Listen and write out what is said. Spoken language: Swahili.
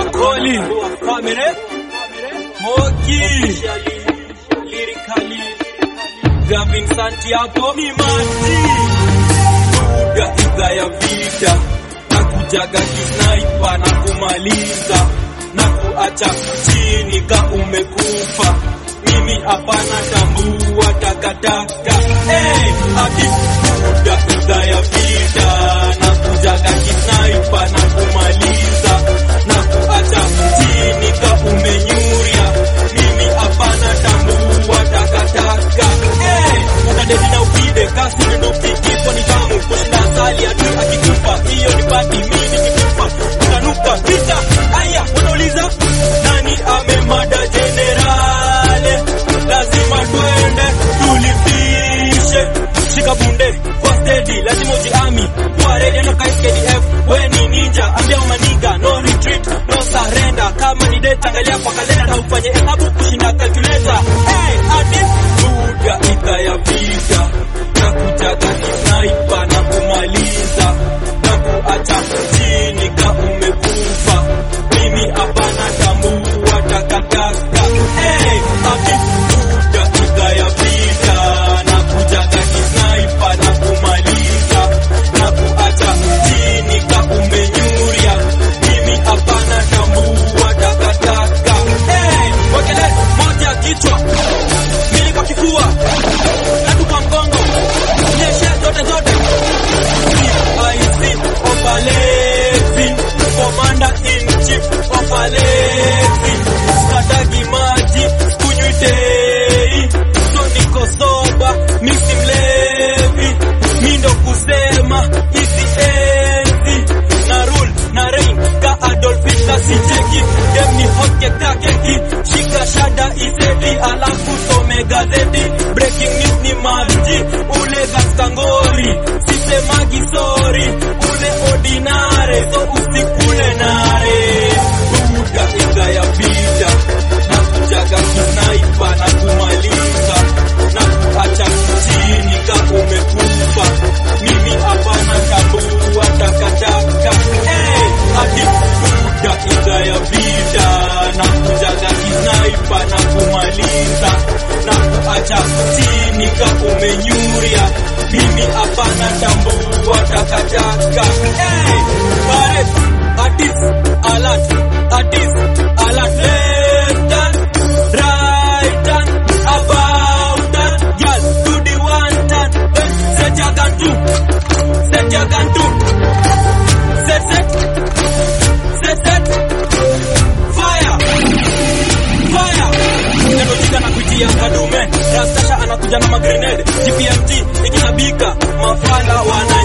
Koli Family Moki Lyrically Gavin Santiago ni maji Duga idha ya vita na kujaga kisnaipa na kumaliza na kuacha chini ka umekufa mimi hapana tambua takataka hey, ati Duga idha ya vita na kujaga kisnaipa na kumaliza na kuacha chini ka umenyuria mimi hapana tambua takataka hey, unadeti na upide kasi ndio ukikifwa ni tamu kushinda asali ati akikufa hiyo ni pati mimi nikikufa utanuka vita aya wanauliza nani amemada generale lazima twende tulifishe shika bunde kwa steady lazima ujiami kwa ready ndo kai KDF we ni ninja ambia umaniga no retreat no surrender kama ni date angalia kwa kalenda na ufanye hesabu kushinda calculator hey ati duga ita ya vita na kutaka kisnaipa na kumaliza na kuacha chini ka umekufa mimi hapana tambua takataka hey ati duga ita ya vita na kutaka kisnaipa na kumaliza na kuacha chini ka umenyuria mimi hapana tambua takataka hey wekele moja kichwa mbili kwa kifua tatu kwa mgongo nyeshe zote zote IC Opalezi Commander in Chief Opalezi Skatagi maji kunywi tei so niko soba misi mlevi mindo kusema hizi enzi na rule na reign ka Adolf Hitler sicheki dem ni hoke kakeki shika shada iseti alafu some gazeti breaking news ni maji ule gastangori sisemagi sorry ule ordinare so usikule nare buda inga ya vita na kujaga kinaipa na kumaliza na kuacha chini ka umekufa mimi hapana tambua takataka hey, ati buda inga ya vita na kujaga kinaipa na kumaliza na kuacha chini ka umenyuria mimi hapana tambua takataka hey, pare atis alat atis alat left turn right turn about turn girl do the one turn then set your gun to set your gun to set set set set fire fire Nenojiza na kuitia kadume Rastasha anakuja na magrenade GPMG ikinabika mafala wana